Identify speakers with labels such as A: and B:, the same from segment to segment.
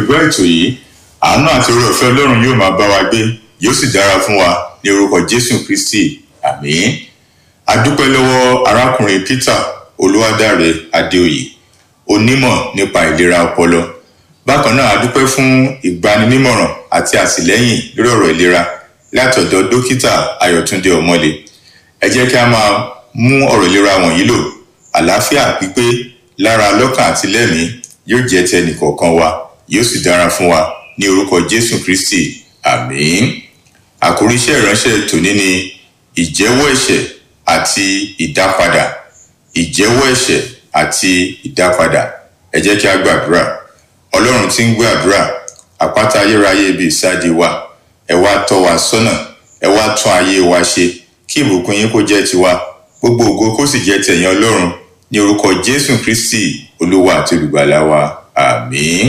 A: gbọ́ ètò yìí àánú àti oore ọ̀fẹ́ ọlọ́run yóò máa bá wa gbé yóò sì dára fún wa ní orúkọ jésù kristi àmín a dúpẹ́ lọ́wọ́ arákùnrin peter olúwadáre adéoyè onímọ̀ nípa ìlera ọpọlọ bákan náà a dúpẹ́ fún ìgbaninímọ̀ràn àti àtìlẹ́yìn lórí ọ̀rọ̀ ìlera láti ọ̀dọ̀ dókítà ayọ̀túndé ọmọlé ẹ jẹ́ kí a máa mú ọ̀rọ̀ ìlera wọ̀nyí lò àlàáfíà pípé lára lọ́kàn àti lẹ́mìí yóò jẹ́ ti ẹnìkọ̀ọ̀kan wa yóò sì dára fún wa ní orúkọ jésù kristi àmín àkórí iṣẹ́ ìránṣẹ́ tòní ni ìjẹ́wọ́ ẹ̀ṣẹ̀ àti ìdápadà ìjẹ́wọ́ ẹ̀ṣẹ̀ àti ìdápadà ẹ jẹ́ kí a gbàdúrà ọlọ́run tí ń gbé àdúrà àpáta ayérayé ibi ìsádi wa ẹ wá tọ́ wa sọ́nà ẹ wá tún ayé wa ṣe kí ìbùkún yín kó jẹ́ tiwa gbogbo ògo kó sì jẹ́ tẹ̀yìn ọlọ́run ní orúkọ jésù kristi olúwa àti olùgbàlà wa àmín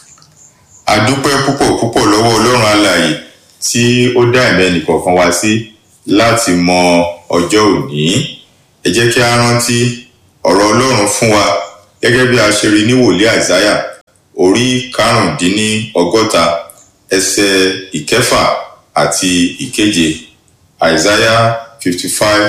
A: a dúpẹ́ púpọ̀ púpọ̀ lọ́wọ́ ọlọ́run alààyè tí ó dá ẹ̀mí ẹnìkọ̀ọ̀kan wá sí láti mọ ọjọ́ òní ẹ jẹ́ kí a rántí ọ̀rọ̀ ọlọ́run fún wa gẹ́gẹ́ bí a ṣe rí ní wòlíì àìsáyà orí karùndínlọ́gọ́ta ẹsẹ̀ ìkẹfà àti ìkeje àìsáyà fifty five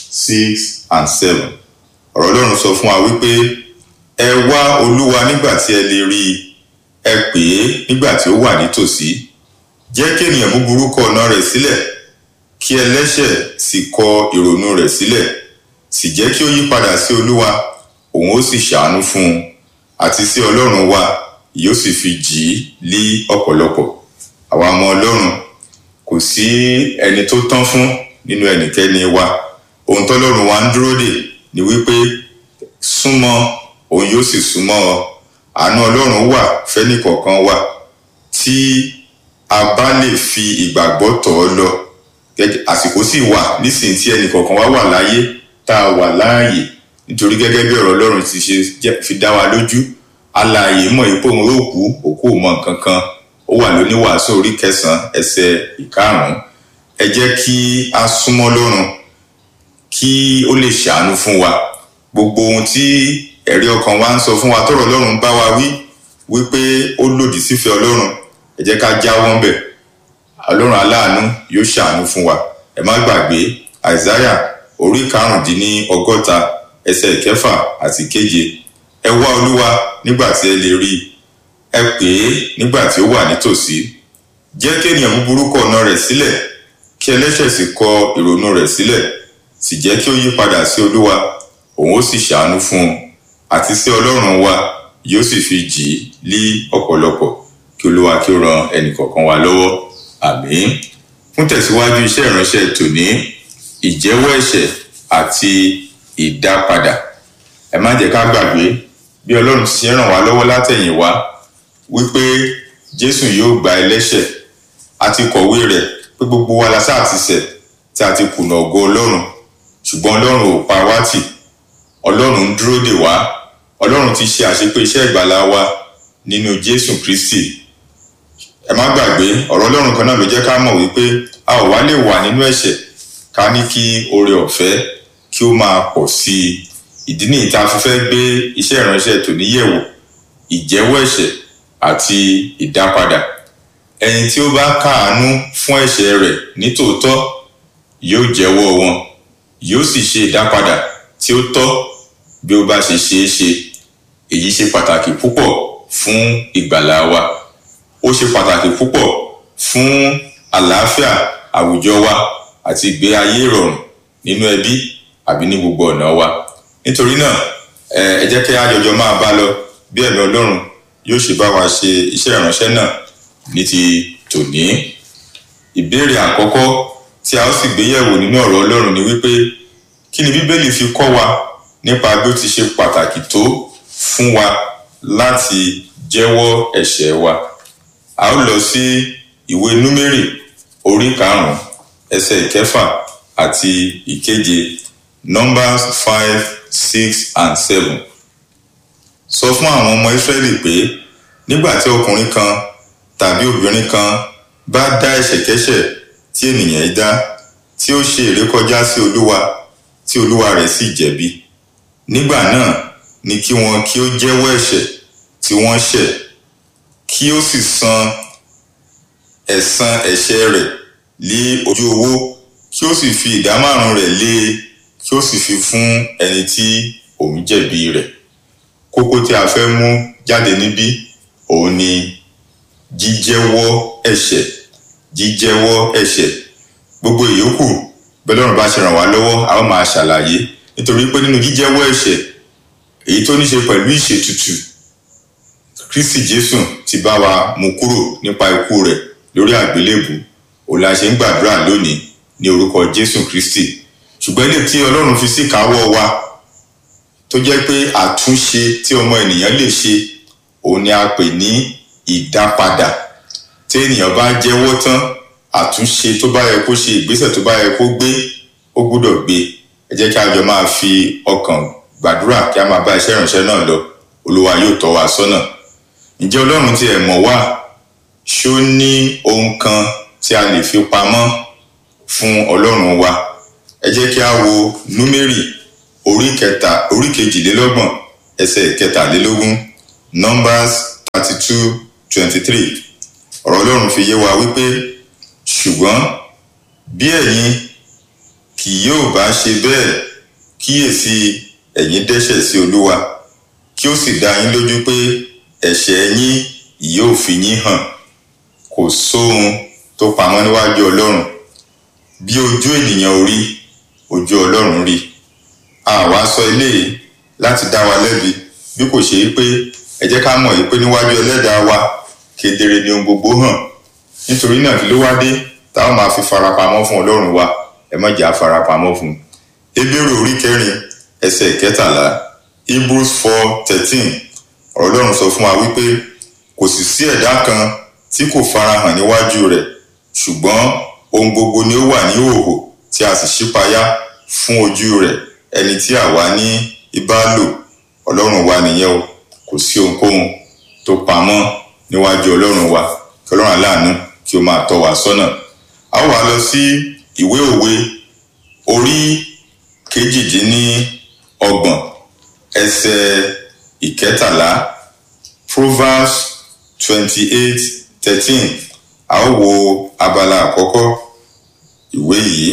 A: six and seven ọ̀rọ̀ ọlọ́run sọ fún wa wípé ẹ wá olúwa nígbà tí ẹ lè rí i ẹ pè é nígbà tí ó wà nítòsí jẹ́ kí ènìyàn búburú kọ ọ̀nà rẹ̀ sílẹ̀ kí ẹlẹ́ṣẹ̀ sì kọ ìrònú rẹ̀ sílẹ̀ sì jẹ́ kí ó yí padà sí olúwa òun ó sì ṣàánú fún un àti sí ọlọ́run wa yóò sì fi jì í lí ọ̀pọ̀lọpọ̀ àwa ọmọ ọlọ́run kò sí ẹni tó tán fún nínú ẹnikẹ́ni wa ohun tọ́lọ́run wa ń dúró dè ní wípé súnmọ́ òun yóò sì súnmọ́ ọ àánú ọlọ́run wà fẹ́nìkọ̀ọ̀kan wa tí a bá lè fi ìgbàgbọ́ tọ̀ ọ́ lọ àsìkò sì wà nísìnyí tí ẹnìkọ̀ọ̀kan wa wà láyé tá a wà láàyè nítorí gẹ́gẹ́ bí ọ̀rọ̀ ọlọ́run ti ṣe fi dá wa lójú alààyè mọ̀ ipò òun yóò kú òkú ò mọ nǹkan kan ó wà lóníwàásù orí kẹsàn-án ẹsẹ̀ ìkarùn-ún ẹ jẹ́ kí a súnmọ́ lọ́run kí ó lè ṣàánú fún wa gbogbo ohun tí ẹ̀rí ọkàn wa ń sọ fún wa tọ̀rọ̀ ọlọ́run bá wa wí wípé ó lòdì sífẹ́ ọlọ́run ẹ jẹ́ ká jáwọ́ ńbẹ̀ ọlọ́run aláàánú yóò ṣàánú fún wa ẹ má gbàgbé àìsáyà orí karùndínní ọgọ́ta ẹsẹ̀ ìkẹfà àti keje ẹ wá olúwa nígbà tí ẹ lè rí i ẹ pè é nígbà tí ó wà nítòsí jẹ́ kí ènìyàn búburú kọ ọ̀nà rẹ̀ sílẹ̀ kí ẹlẹ́ṣẹ̀ sì kọ ìrònú rẹ̀ sílẹ̀ sì jẹ́ kí ó yí padà sí olúwa òun ó sì ṣàánú fún un àti sí ọlọ́run wa yóò sì fi jì í lí ọ̀pọ̀lọpọ̀ kí olúwa kí ó ran ẹnìkọ̀ọ̀kan wa lọ́wọ́ àmín fún tẹ̀síwájú iṣẹ́ ìránṣẹ́ tòní ìjẹ́wọ́ ẹ̀ṣẹ̀ àti ìdápadà ẹ má jẹ́ ká gbàgbé bí ọlọ́run ti ṣe ràn wá lọ́wọ́ látẹ̀yìn wá wípé jésù yóò gba ẹlẹ́ṣẹ̀ àti kọ̀wé rẹ̀ pé gbogbo wa la sáà ti ṣẹ̀ tí a ti kùnà ògo ọlọ́run ṣùgbọ́n ọlọ́run ò pa wá tì ọlọ́run ń dúró dè wá ọlọ́run ti ṣe àṣepé iṣẹ́ ìgbàlá wa nínú jésù kristi ẹ má gbàgbé ọ̀rọ̀ ọlọ́run kan náà ló jẹ́ ká mọ̀ wípé a ò wá lè wà nínú ẹ̀ṣẹ̀ ká ní kí oore ọ̀fẹ́ kí ó máa pọ̀ sí i ìdí nìyí tá a fi fẹ́ gbé iṣẹ́ ìránṣẹ́ tòní yẹ̀wò ìjẹ́wọ́ ẹ̀ṣẹ̀ àti ìdápadà ẹni tí ó bá káàánú fún ẹ̀ṣẹ̀ rẹ̀ nítòótọ́ yóò jẹ́wọ́ wọn yóò sì ṣe ìdápadà tí ó tọ́ bí ó bá ṣe ṣeé ṣe èyí ṣe pàtàkì púpọ̀ fún ìgbàlá wa ó ṣe pàtàkì púpọ̀ fún àlàáfíà àwùjọ wa àti ìgbé ayé ìrọ̀rùn nínú ẹbí àbí ní gbogbo ọ̀nà wa nítorí náà ẹ jẹ́ kí a jọjọ máa bá lọ bí ẹ̀mí ọlọ́run yóò ṣe bá wa ṣe iṣẹ́ ìránṣẹ́ náà ní ti tòní ìbéèrè àkọ́kọ́ tí a ó sì gbé yẹ̀wò nínú ọ̀rọ̀ ọlọ́run ni wípé kí ni bíbélì fi kọ́ wa nípa bí ó ti ṣe pàtàkì tó fún wa láti jẹ́wọ́ ẹ̀ṣẹ̀ wa a ó lọ sí ìwé númérì orí karùn-ún ẹsẹ̀ ìkẹfà àti ìkeje numbers five six and seven sọ fún àwọn ọmọ israẹli pé nígbà tí ọkùnrin kan tàbí obìnrin kan bá dá ẹ̀ṣẹ̀kẹ́ṣẹ̀ tí ènìyàn dá tí ó ṣe ìrékọjá sí olúwa tí olúwa rẹ̀ sì jẹ̀bi nígbà náà ni kí wọn kí ó jẹ́wọ́ ẹ̀ṣẹ̀ tí wọ́n ṣẹ̀ kí kí ó sì san ẹ̀san ẹ̀ṣẹ̀ rẹ̀ lé ojú owó kí ó sì fi ìdá márùn rẹ̀ lé e kí ó sì fi fún ẹni tí òun jẹ̀bi rẹ̀ kókó tí a fẹ́ mú jáde níbí òun ni jíjẹ́wọ́ ẹ̀ṣẹ̀ jíjẹ́wọ́ ẹ̀ṣẹ̀ gbogbo ìyókù bẹ́lọ́run bá ṣe ràn wá lọ́wọ́ a ó máa ṣàlàyé nítorí pé nínú jíjẹ́wọ́ ẹ̀ṣẹ̀ èyí tó ní ṣe pẹ̀lú ìṣètùtù kristi jésù ti bá wa mú kúrò nípa ikú rẹ̀ lórí àgbélébù òun la ṣe ń gbàdúrà lónìí ní orúkọ jésù kristi ṣùgbọ́n ilé tí ọlọ́run fi sí káwọ́ wa tó jẹ́ pé àtúnṣe tí ọmọ ènìyàn lè ṣe òun ni a pè ní ìdápadà tí ènìyàn bá jẹ́wọ́ tán àtúnṣe tó bá yẹ kó ṣe ìgbésẹ̀ tó bá yẹ kó gbé ó gbúdọ̀ gbé ẹ jẹ́ kí a jọ máa fi ọkàn gbàdúrà kí a máa bá iṣẹ́ ìránṣẹ́ náà lọ olúwa yóò tọ́ wa sọ́nà ǹjẹ́ ọlọ́run tí ẹ mọ̀ wá ṣó ní ohun kan tí a lè fi pamọ́ fún ọlọ́run wa ẹ jẹ́ kí a wo númérì orí kẹta orí kejìlélọ́gbọ̀n ẹsẹ̀ kẹtàlélógún numbers thirty two twenty three ọ̀rọ̀ ọlọ́run fi yé wa wípé ṣùgbọ́n bí ẹ̀yin kì yóò bá ṣe bẹ́ẹ̀ kíyèsí ẹ̀yin dẹ́ṣẹ̀ sí olúwa kí ó sì dá yín lójú pé ẹ̀ṣẹ̀ yín yóò fi yín hàn kò sóhun tó pamọ́ níwájú ọlọ́run bí ojú ènìyàn ò rí ojú ọlọ́run rí àwa sọ eléyìí láti dá wa lẹ́bi bí kò ṣe pé ẹ jẹ́ ká mọ̀ yìí pé níwájú ẹlẹ́dàá wa kedere ni ohun gbogbo hàn nítorí náà kí ló wá dé táwọn máa fi farapamọ́ fún ọlọ́run wa ẹ má jà farapamọ́ fún un. ebéèrè orí kẹrin ẹsẹ̀ kẹtàlá hebrews four thirteen ọ̀rọ̀ ọlọ́run sọ fún wa wípé kò sì sí ẹ̀dá kan tí kò farahàn níwájú rẹ̀ ṣùgbọ́n ohun gbogbo ni ó wà ní òhò tí a sì ṣípayá fún ojú rẹ̀ ẹni tí àwa ní ibà lò ọlọ́run wa nìyẹn o kò sí ohunkóhun tó pamọ́ níwájú ọlọ́run wa kí ọlọ́run aláàánú kí ó máa tọ́ wa sọ́nà a ó wá lọ sí ìwé òwe orí kejìdínlọ́gbọ̀n ẹsẹ̀ ìkẹtàlá proverbs twenty eight thirteen a ó wo abala àkọ́kọ́ ìwé yìí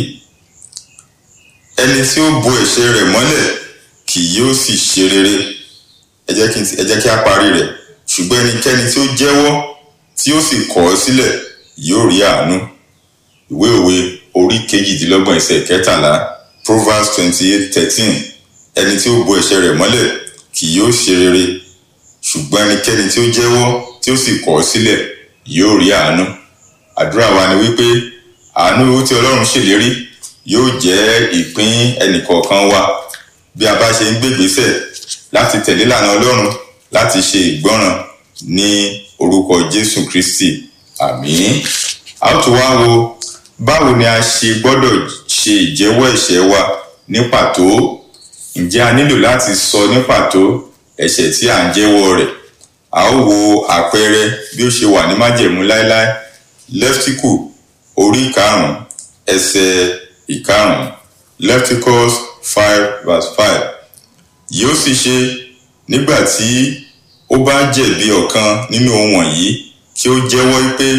A: ẹni tí ó bo ẹ̀ṣẹ̀ rẹ̀ mọ́lẹ̀ kì yóò sì ṣe rere ẹ jẹ́ kí ẹ jẹ́ kí a parí rẹ̀ ṣùgbọ́n ẹnikẹ́ni tí ó jẹ́wọ́ tí ó sì kọ̀ ọ́ sílẹ̀ yóò rí àánú ìwé òwe orí kejìdínlọ́gbọ̀n ẹsẹ̀ kẹtàlá proverbs twenty eight thirteen ẹni tí ó bo ẹ̀ṣẹ̀ rẹ̀ mọ́lẹ̀ kì yóò ṣe rere ṣùgbọ́n ẹnikẹ́ni tí ó jẹ́wọ́ tí ó sì kọ̀ ọ́ sílẹ̀ yóò rí àánú àdúrà wa ni wípé àánú tí ọlọ́run ṣèlérí yóò jẹ́ ìpín ẹnìkọ̀ọ̀kan wa bí a bá ṣe ń gbégbésẹ̀ láti tẹ̀lé ìlànà ọlọ́run láti ṣe ìgbọ́ràn ní orúkọ jésù kristi àmín a ó tún wá wo báwo ni a ṣe gbọ́dọ̀ ṣe ìjẹ́wọ́ ẹ̀ṣẹ̀ wa ní pàtó ǹjẹ́ a nílò láti sọ ní pàtó ẹ̀ṣẹ̀ tí à ń jẹ́wọ́ rẹ̀ a ó wo àpẹẹrẹ bí ó ṣe wà ní májẹ̀mú láéláé lẹ́ftíkù orí karùn-ún ẹsẹ̀ ìkarùn-ún lefticus five verse five yóò sì ṣe nígbà tí ó bá jẹ̀bi ọ̀kan nínú ohun wọ̀nyí kí ó jẹ́wọ́ pé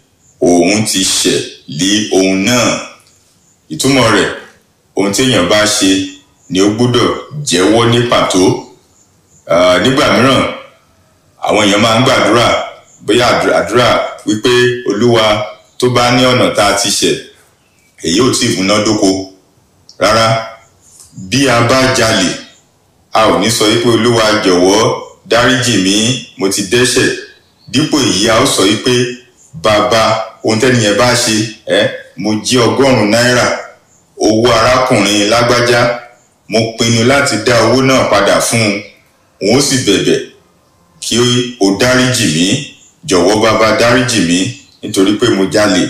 A: òun ti ṣẹ̀ lé ohun náà ìtumọ̀ rẹ̀ ohun tí èèyàn bá ṣe ni ó gbọ́dọ̀ jẹ́wọ́ ní pàtó nígbà mìíràn àwọn èèyàn máa ń gbàdúrà bóyá àdúrà wípé olúwa tó bá ní ọ̀nà tá a ti ṣẹ̀ èyí ò tí ì múnádóko rárá bí a bá jalè a ò ní sọ wípé olúwa jọ̀wọ́ dáríjì mí mo ti dẹ́ṣẹ̀ dípò èyí a ó sọ wípé bàbá ohun tẹ́niyẹn bá ṣe ẹ mo jí ọgọ́rùn-ún náírà owó arákùnrin lágbájá mo pinnu láti dá owó náà padà fún un òun ó sì bẹ̀bẹ̀ kí o dáríjì mí jọ̀wọ́ bàbá dáríjì mí nítorí pé mo jalè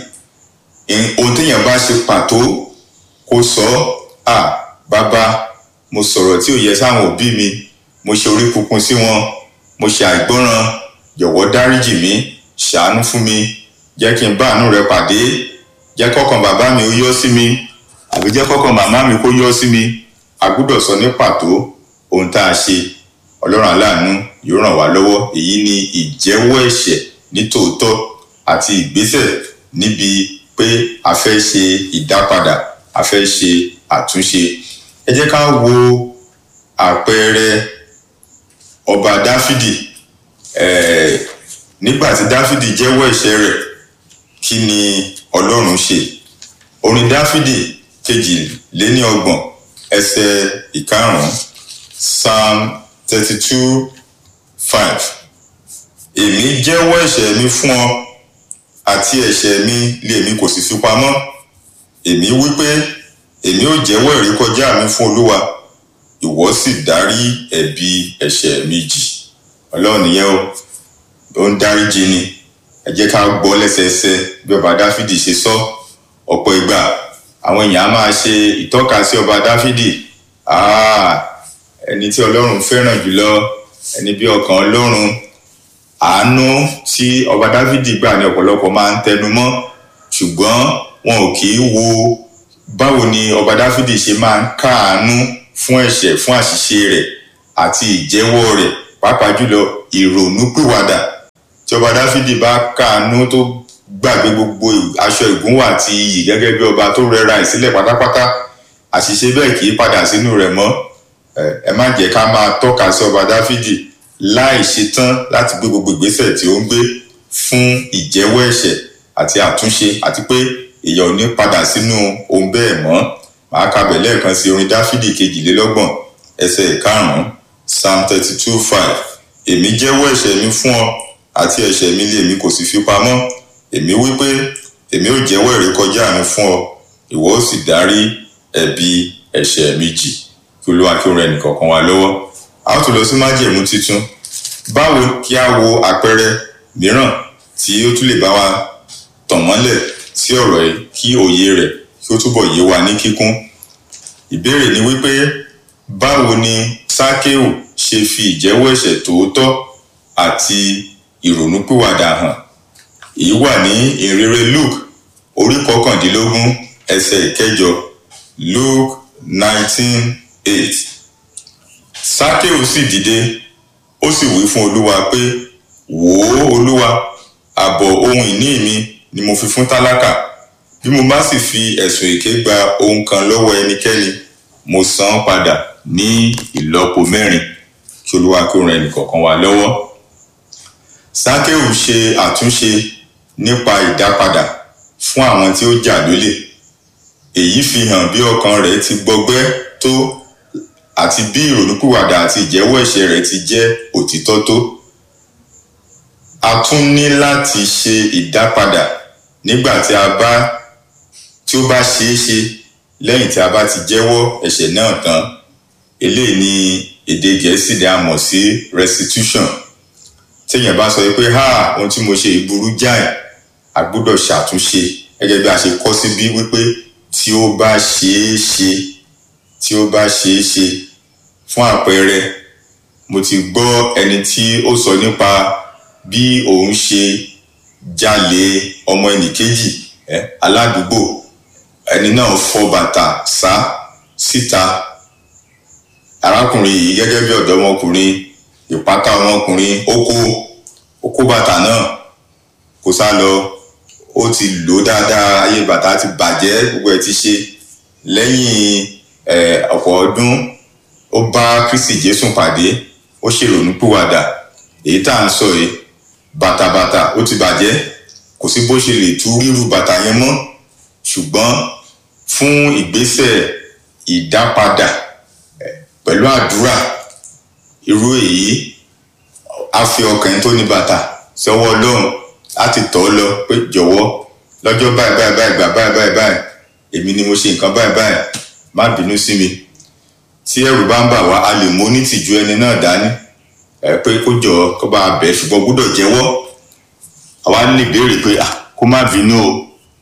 A: ohun téèyàn bá ṣe pàtó kó sọ à bàbá mo sọ̀rọ̀ tí ò yẹ sáwọn òbí mi mo ṣe orí kunkun sí wọn mo ṣe àìgbọ́ràn jọ̀wọ́ dáríjì mí ṣàánú fún mi jẹ́ kí n bá àánú rẹ pàdé jẹ́ kọ́kàn bàbá mi ó yọ́ sí mi àbí jẹ́ kọ́kàn màmá mi kó yọ́ sí mi a gbúdọ̀ sọ ní pàtó ohun tá a ṣe ọlọ́run aláàánú yóò ràn wá lọ́wọ́ èyí ni ìjẹ́wọ́ ẹ̀ṣẹ̀ ní tòótọ́ àti ìgbésẹ̀ níbi pé a fẹ́ ṣe ìdápadà a fẹ́ ṣe àtúnṣe ẹ jẹ́ ká wo àpẹẹrẹ ọba dáfídì eh, nígbà tí dáfídì jẹ́wọ́ ẹ̀ṣẹ̀ rẹ̀ kí ni ọlọ́run ṣe orin dáfídì kejìléníọgbọ̀n ẹsẹ̀ ìkarùn-ún psalm thirty two five èmi jẹ́wọ́ ẹ̀ṣẹ̀ mi fún ọ àti ẹ̀ṣẹ̀ mi lé mi kò sì fi pamọ́ èmi wí pé èmi ò jẹ́wọ́ ìrékọjá mi fún olúwa ìwọ sì dárí ẹ̀bi ẹ̀ṣẹ̀ mi jì ọlọ́run nìyẹn o ó ń dáríjì ni ẹ jẹ́ ká gbọ́ lẹ́sẹẹsẹ bí ọba dáfídì ṣe sọ ọ̀pọ̀ ìgbà àwọn èèyàn á máa ṣe ìtọ́ka sí ọba dáfídì ẹni tí ọlọ́run fẹ́ràn jùlọ ẹni bí ọkàn ọlọ́run àánú tí ọba dáfídì gbà ní ọ̀pọ̀lọpọ̀ máa ń tẹnu mọ́ ṣùgbọ́n wọn ò kì í wo báwo ni ọba dáfídì ṣe máa ń káàánú fún ẹ̀ṣẹ̀ fún àṣìṣe rẹ̀ àti ìjẹ́wọ́ rẹ̀ pàápàá jùlọ ìrònúpìwàdà tí ọba dáfídì bá káàánú tó gbàgbé gbogbo aṣọ ìgúnwà àti iyì gẹ́gẹ́ bí ọba tó rẹra ìsílẹ̀ pátápátá àṣìṣe bẹ́ẹ̀ kì í padà sínú rẹ̀ mọ́ ẹ má jẹ́ ká máa tọ́ka sí ọba dáfídì láì ṣetán láti gbé gbogbo ìgbésẹ̀ tí ó ń gbé fún ìjẹ́wọ́ ẹ̀ṣẹ̀ àti àtúnṣe àti pé èèyàn ò ní padà sínú ohun bẹ́ẹ̀ mọ́ màá kabẹ̀ lẹ́ẹ̀kan sí orin dáfídì kejìlélọ́gbọ̀n ẹsẹ̀ ìkarùn-ún psalm thirty two five èmi jẹ́wọ́ ẹ̀ṣẹ̀ mi fún ọ àti ẹ̀ṣẹ̀ mi lé mi kò sì fi pamọ́ èmi wí pé èmi ò jẹ́wọ́ ìrékọjá mi fún ọ ìwọ ó sì dárí ẹ̀bi ẹ̀ṣẹ̀ mi jì kí olúwa kí ó rẹ nìkọ̀ọ̀kan wa lọ́wọ́ a ó tún lọ sí májẹ̀mú titun báwo kí a wo àpẹẹrẹ mìíràn tí ó tún lè bá wa tàn mọ́lẹ̀ sí ọ̀rọ̀ yìí kí òye rẹ̀ kí ó túbọ̀ yé wa ní kíkún ìbéèrè ni wípé báwo ni sákéù ṣe fi ìjẹ́wọ́ ẹ̀ṣẹ̀ tòótọ́ àti ìrònúpìwàdà hàn èyí wà ní ìrere luke orí kọkàndínlógún ẹsẹ̀ ìkẹjọ luke nineteen eight sákéù sì dìde ó sì wí fún olúwa pé wò ó olúwa ààbọ̀ ohun ìní mi ni mo fi fún tálákà bí mo bá sì fi ẹ̀sùn èké gba ohun kan lọ́wọ́ ẹnikẹ́ni mo san án padà ní ìlọ́po mẹ́rin kí olúwa kí ó ran ẹnìkọ̀ọ̀kan wa lọ́wọ́ sákéù ṣe àtúnṣe nípa ìdápadà fún àwọn tí ó jà lólè èyí fi hàn bí ọkàn rẹ̀ ti gbọgbẹ́ tó àti bí ìrònúpìwàdà àti ìjẹ́wọ́ ẹ̀ṣẹ̀ rẹ̀ ti jẹ́ òtítọ́ tó a tún ní láti ṣe ìdápadà nígbà tí a bá tí ó bá ṣeé ṣe lẹ́yìn tí a bá ti jẹ́wọ́ ẹ̀ṣẹ̀ náà tán eléyìí ni èdè gẹ̀ẹ́sì ni a mọ̀ sí restitution téèyàn bá sọ pé ha ohun tí mo ṣe ìburú jáì a gbọ́dọ̀ ṣàtúnṣe gẹ́gẹ́ bí a ṣe kọ́ síbí wípé tí ó bá ṣeé ṣe tí ó bá ṣeé ṣe fún àpẹẹrẹ mo ti gbọ́ ẹni tí ó sọ nípa bí òun ṣe jalè ọmọ ẹnìkejì ẹ aládùúgbò ẹni náà fọ bàtà sá síta arákùnrin yìí gẹ́gẹ́ bí ọ̀dọ́mọkùnrin ìpátá ọmọkùnrin ó kó ó kó bàtà náà kó sá lọ ó ti lò dáadáa ayé bàtà ti bàjẹ́ gbogbo ẹ̀ ti ṣe lẹ́yìn ọ̀pọ̀ ọdún ó bá kristi jésù pàdé ó ṣèrònúpìwàdà èyí tá à ń sọ yìí bàtàbàtà ó ti bàjẹ́ kò sí bó ṣe lè tú ríru bàtà yẹn mọ́ ṣùgbọ́n fún ìgbésẹ̀ ìdápadà pẹ̀lú àdúrà irú èyí á fi ọkàn tó ní bàtà sọ́wọ́ ọlọ́run láti tọ́ ọ lọ pé jọ̀wọ́ lọ́jọ́ báyìí báyìí báyìí gbà báyìí báyìí báyìí èmi ni mo ṣe nǹkan báyìí báyìí má bínú sí mi tí ẹrù bá ń bà wá a lè mú onítìjú ẹni náà dání ẹ pé kó jọ kó bá bẹ̀ ẹ́ ṣùgbọ́n gbọ́dọ̀ jẹ́wọ́ àwa lè béèrè pé kó má bínú o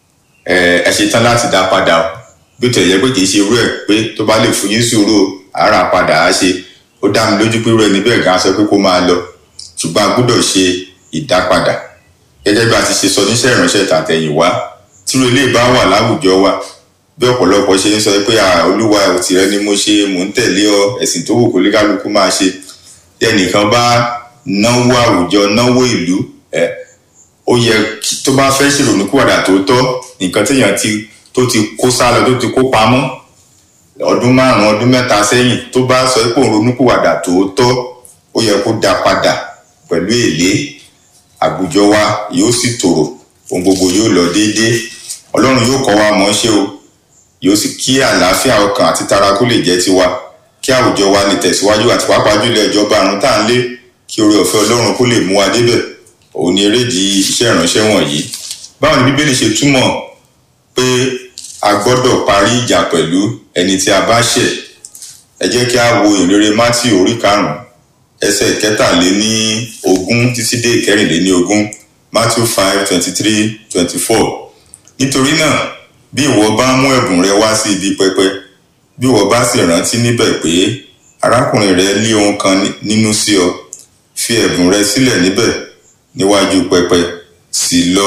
A: ẹ ṣe tán láti dá padà o bí ó tẹ̀lé pé kì í ṣe irú ẹ̀ pé tó bá lè fún yín sùúrù ara padà á ṣe ó dá mi lójú pé irú ẹni bẹ́ẹ̀ gan sọ pé kó máa lọ ṣùgbọ́n a gbọ́dọ̀ ṣe ìdápadà gẹ́gẹ́ bí a ti ṣe sọ níṣẹ́ ìránṣẹ́ tàtẹ̀yìnwá tírú ilé bá wà láwùjọ wa bí ọ̀pọ̀lọpọ̀ ṣe ń sọ pé olúwa tìrẹ ni mo ṣe mò ń tẹ̀lé ọ ẹ̀sìn tó wù kó lé kálukú máa ṣe tí ẹnìkan bá náwó àwùjọ náwó ìlú ẹ ó yẹ tó bá fẹ́ ṣèrònúkúwàdà tó tọ́ nǹkan téèyàn ti tó ti kó sálọ tó ti kó pamọ́ ọdún márùn ọdún mẹ́ta sẹ́yìn tó bá sọ pé òun ronúkúwàdà tó tọ́ ó yẹ kó dá padà pẹ̀lú èlé àwùjọ wa yóò sì tòrò ohun gbogbo yóò lọ déédéé ọlọ́run yóò kọ́ wa mọ̀ ṣe o yóò sì kí àlàáfíà ọkàn àti tara kó lè jẹ́ tiwa kí àwùjọ wa lè tẹ̀síwájú àti pàápàá jùlọ ìjọba àrùn tá à ń lé kí oore ọ̀fẹ́ ọlọ́run kó lè mú wa débẹ̀ òun ni erédìí iṣẹ́ ìránṣẹ́ wọ̀nyí báwo ni bíbélì ṣe túmọ̀ pé a gbọ́dọ̀ parí ìjà pẹ̀lú ẹni tí a bá ṣẹ̀ ẹ jẹ́ kí a wo ìrere mátì orí karùn-ún ẹsẹ̀ kẹtàléní ogún títí dé ìkẹrìnléní ogún matthew five twenty three twenty four nítorí náà bí ìwọ bá mú ẹ̀bùn rẹ wá sí ibi pẹpẹ bí ìwọ bá sì rántí níbẹ̀ pé arákùnrin rẹ lé ohun kan nínú sí ọ fi ẹ̀bùn rẹ sílẹ̀ níbẹ̀ níwájú pẹpẹ sì lọ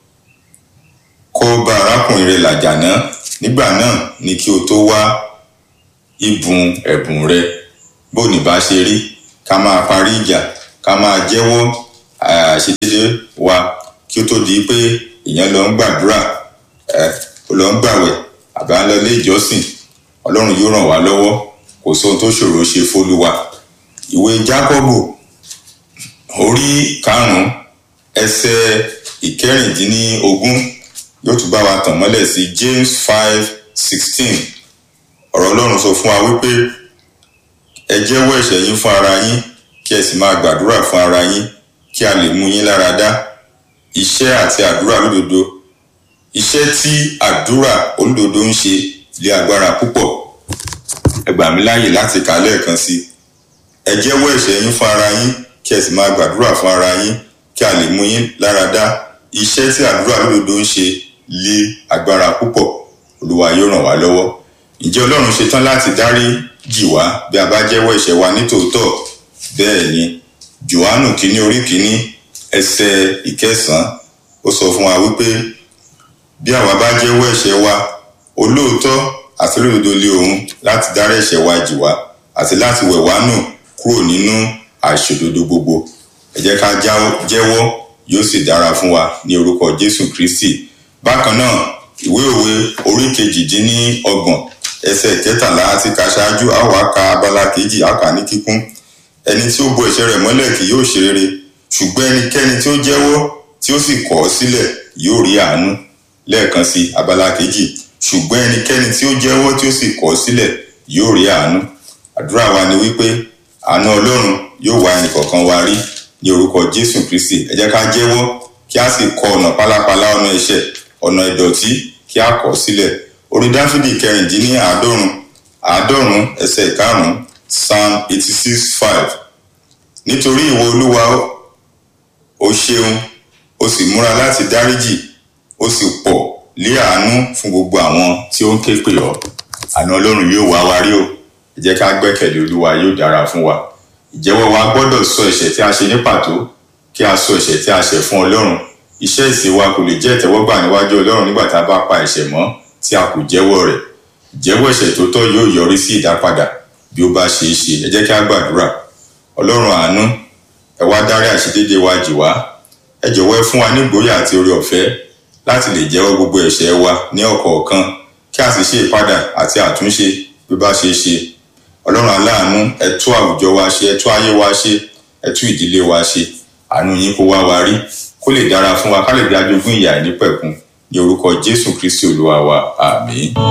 A: kó bá arákùnrin rẹ làjà náà nígbà náà ni kí o tó wá ìbùn ẹ̀bùn rẹ bó ní bá ṣe rí ká máa parí ìjà ká máa jẹ́wọ́ àṣedédé wa kí ó tó di pé ìyẹn lọ ń gbàdúrà ẹ ó lọ ń gbàwẹ̀ àbá ń lọ ilé ìjọsìn ọlọ́run yóò ràn wá lọ́wọ́ kò sóhun tó ṣòro ṣe fólúwa ìwé jákọ́bù orí karùnún ẹsẹ̀ ìkẹrìndínlógún yóò tún bá wa tàn mọ́lẹ̀ sí james five sixteen ọ̀rọ̀ ọlọ́run sọ fún wa wípé ẹ jẹ́wọ́ ẹ̀ṣẹ̀ yín fún ara yín kí ẹ sì máa gbàdúrà fún ara yín kí a lè mú yín lára dá iṣẹ́ àti àdúrà lódodo iṣẹ́ tí àdúrà olódodo ń ṣe lé agbára púpọ̀ ẹ gbà mí láàyè láti kà á lẹ́ẹ̀kan sí ẹ jẹ́wọ́ ẹ̀ṣẹ̀ yín fún ara yín kí ẹ sì máa gbàdúrà fún ara yín kí a lè mú yín lára dá iṣẹ́ tí àdúrà lódodo ń ṣe lé agbára púpọ̀ olúwa yóò ràn wá lọ́wọ́ ǹjẹ́ ọlọ́run ṣetán láti dárí jì wá bí a bá jẹ́wọ́ ẹ̀ṣẹ̀ wa nítòótọ́ bẹ́ẹ̀ ni johannu kínní orí kínní ẹsẹ̀ ìkẹsàn-án ó sọ fún wa wípé bí àwa bá jẹ́wọ́ ẹ̀ṣẹ̀ wa olóòótọ́ àti olódodo lé òun láti dárí ẹ̀ṣẹ̀ wa jì wá àti láti wẹ̀ wá nù kúrò nínú àìṣòdodo gbogbo ẹ jẹ́ ká jẹ́wọ́ yóò sì dára fún wa ní orúkọ jésù kristi bákan náà ìwé òwe orí kejìdínlọ́gbọ̀n ẹsẹ̀ kẹtàlá àti kà ṣáájú a ó wá ka abala kejì a kà ní kíkún ẹni tí ó bo ẹ̀ṣẹ̀ rẹ̀ mọ́lẹ̀ kì yóò ṣe rere ṣùgbọ́n ẹnikẹ́ni tí ó jẹ́wọ́ tí ó sì kọ̀ ọ́ sílẹ̀ yóò rí àánú lẹ́ẹ̀kan sí abala kejì ṣùgbọ́n ẹnikẹ́ni tí ó jẹ́wọ́ tí ó sì kọ̀ ọ́ sílẹ̀ yóò rí àánú àdúrà wa ni wípé àánú ọlọ́run yóò wá ẹnìkọ̀ọ̀kan wa rí ní orúkọ jésù kristi ẹ jẹ́ ká jẹ́wọ́ kí a sì kọ ọ̀nà pálapàla ọ̀nà ẹ̀ṣẹ̀ ọ̀nà ìdọ̀tí kí a kọ̀ sílẹ̀ orin dáfídì kẹrìndínní àádọ́rùn àádọ́rùn ẹsẹ̀ ìkarùn psalm eighty six five nítorí ìwọ olúwa o ṣeun o sì múra láti dáríjì o sì pọ̀ lé àánú fún gbogbo àwọn tí ó ń ké pè ọ́ àánú ọlọ́run yóò wá wa rí o ẹ jẹ́ ká gbẹ́kẹ̀lé olúwa yóò dára fún wa ìjẹ́wọ́ wa gbọ́dọ̀ sọ ẹ̀ṣẹ̀ tí a ṣe ní pàtó kí a sọ ẹ̀ṣẹ̀ tí a ṣẹ̀ fún ọlọ́run iṣẹ́ ìsìn wa kò lè jẹ́ ìtẹ́wọ́gbà níwájú ọlọ́run nígbà tá a bá pa ẹ̀ṣẹ̀ mọ́ tí a kò jẹ́wọ́ rẹ̀ ìjẹ́wọ́ ẹ̀ṣẹ̀ tó tọ́ yóò yọrí sí ìdápadà bí ó bá ṣe é ṣe ẹ jẹ́ kí a gbàdúrà ọlọ́run àánú ẹ wá dárí àṣedédé wa jì wá ẹ jọ̀wọ́ ẹ fún wa ní ìgboyà àti oore ọ̀fẹ́ láti lè jẹ́wọ́ gbogbo ẹ̀ṣẹ̀ wa ní ọ̀kọ̀ọ̀kan kí a sì ṣe ìpadà àti àtúnṣe bí ó bá ṣe é ṣe ọlọ́run aláàánú ẹ tú àwùjọ wa ṣe ẹ tú ayé wa ṣe ẹ tú ìdílé wa ṣe àánú yín kó wá wa rí kó lè dára fún wa ká lè dájogún ìyà ìnípẹ̀kun ní orúkọ jésù kristi olúwa wa àmín.